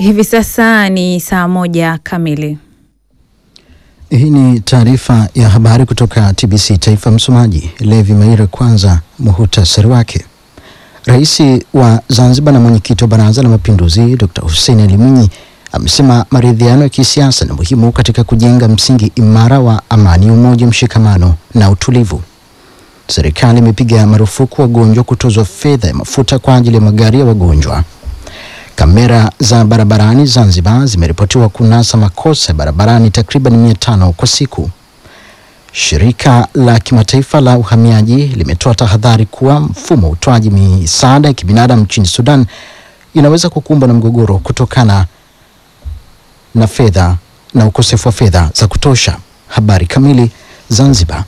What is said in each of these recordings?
Hivi sasa ni saa moja kamili. Hii ni taarifa ya habari kutoka TBC Taifa. Msomaji Levi Maira. Kwanza muhutasari wake. Rais wa Zanzibar na mwenyekiti wa Baraza la Mapinduzi Dr. Hussein Ali Mwinyi amesema maridhiano ya kisiasa ni muhimu katika kujenga msingi imara wa amani, umoja, mshikamano na utulivu. Serikali imepiga marufuku wagonjwa kutozwa fedha ya mafuta kwa ajili ya magari ya wagonjwa. Kamera za barabarani Zanzibar zimeripotiwa kunasa makosa ya barabarani takriban mia tano kwa siku. Shirika la kimataifa la uhamiaji limetoa tahadhari kuwa mfumo wa utoaji misaada ya kibinadamu nchini Sudan inaweza kukumbwa na mgogoro kutokana na fedha na ukosefu wa fedha za kutosha. Habari kamili. Zanzibar.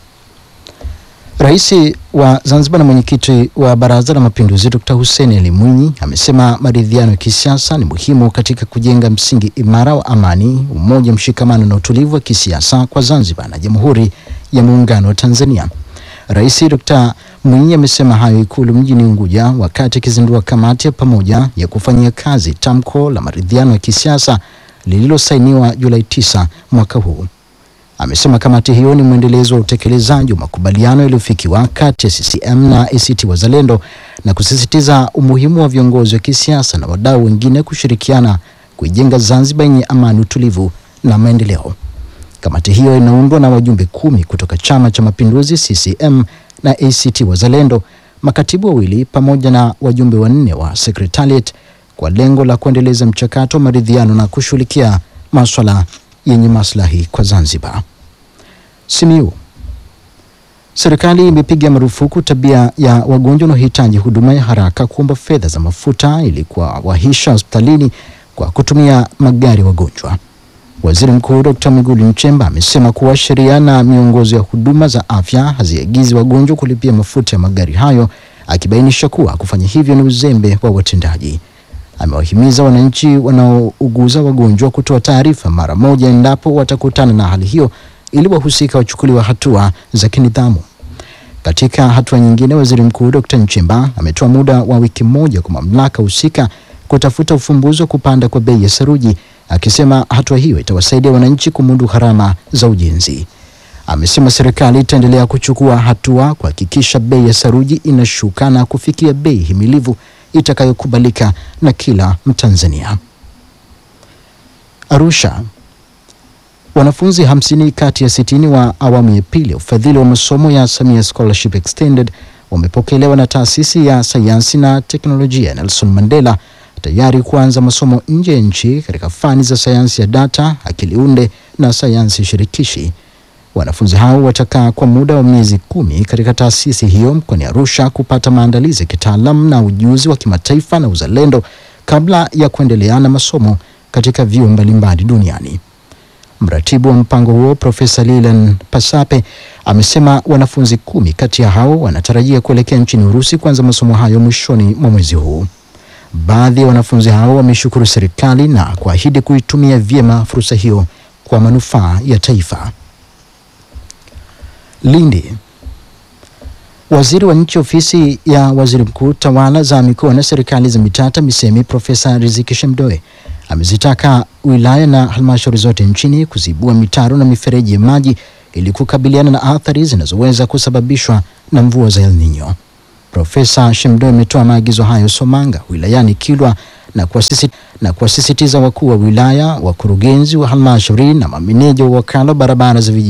Rais wa Zanzibar na mwenyekiti wa Baraza la Mapinduzi Dr. Hussein Ali Mwinyi amesema maridhiano ya kisiasa ni muhimu katika kujenga msingi imara wa amani, umoja, mshikamano na utulivu wa kisiasa kwa Zanzibar na Jamhuri ya Muungano wa Tanzania. Rais Dr. Mwinyi amesema hayo Ikulu mjini Unguja wakati akizindua kamati ya pamoja ya kufanyia kazi tamko la maridhiano ya kisiasa lililosainiwa Julai 9 mwaka huu. Amesema kamati hiyo ni mwendelezo wa utekelezaji wa makubaliano yaliyofikiwa kati ya CCM na ACT Wazalendo na kusisitiza umuhimu wa viongozi wa kisiasa na wadau wengine kushirikiana kuijenga Zanzibar yenye amani, utulivu na maendeleo. Kamati hiyo inaundwa na wajumbe kumi kutoka Chama cha Mapinduzi CCM na ACT Wazalendo, makatibu wawili pamoja na wajumbe wanne wa Secretariat kwa lengo la kuendeleza mchakato wa maridhiano na kushughulikia maswala yenye maslahi kwa Zanzibar. Simiyu. Serikali imepiga marufuku tabia ya wagonjwa wanaohitaji huduma ya haraka kuomba fedha za mafuta ili kuwawahisha hospitalini kwa kutumia magari ya wagonjwa. Waziri Mkuu Dr. Mwigulu Nchemba amesema kuwa sheria na miongozo ya huduma za afya haziagizi wagonjwa kulipia mafuta ya magari hayo, akibainisha kuwa kufanya hivyo ni uzembe wa watendaji. Amewahimiza wananchi wanaouguza wagonjwa kutoa taarifa mara moja endapo watakutana na hali hiyo ili wahusika wachukuliwa hatua za kinidhamu. Katika hatua nyingine, waziri mkuu Dr. Nchemba ametoa muda wa wiki moja kwa mamlaka husika kutafuta ufumbuzi wa kupanda kwa bei ya saruji, akisema hatua hiyo itawasaidia wananchi kumudu gharama za ujenzi. Amesema serikali itaendelea kuchukua hatua kuhakikisha bei ya saruji inashuka na kufikia bei himilivu itakayokubalika na kila Mtanzania. Arusha. Wanafunzi hamsini kati ya sitini wa awamu ya pili ya ufadhili wa masomo ya Samia Scholarship Extended wamepokelewa na taasisi ya sayansi na teknolojia Nelson Mandela tayari kuanza masomo nje ya nchi katika fani za sayansi ya data, akili unde na sayansi shirikishi. Wanafunzi hao watakaa kwa muda wa miezi kumi katika taasisi hiyo mkoani Arusha kupata maandalizi ya kitaalamu na ujuzi wa kimataifa na uzalendo kabla ya kuendelea na masomo katika vyuo mbalimbali duniani. Mratibu wa mpango huo Profesa Lilan Pasape amesema wanafunzi kumi kati ya hao wanatarajia kuelekea nchini Urusi kuanza masomo hayo mwishoni mwa mwezi huu. Baadhi ya wanafunzi hao wameshukuru serikali na kuahidi kuitumia vyema fursa hiyo kwa manufaa ya taifa. Lindi. Waziri wa Nchi Ofisi ya Waziri Mkuu, Tawala za Mikoa na Serikali za Mitaa, TAMISEMI, Profesa Riziki Shemdoe amezitaka wilaya na halmashauri zote nchini kuzibua mitaro na mifereji ya maji ili kukabiliana na athari zinazoweza kusababishwa na mvua za El Nino. Profesa Shemdoe ametoa maagizo hayo Somanga wilayani Kilwa na kuwasisi, na kuwasisitiza wakuu wa wilaya, wakurugenzi wa halmashauri na mameneja wa wakala wa barabara za vijijini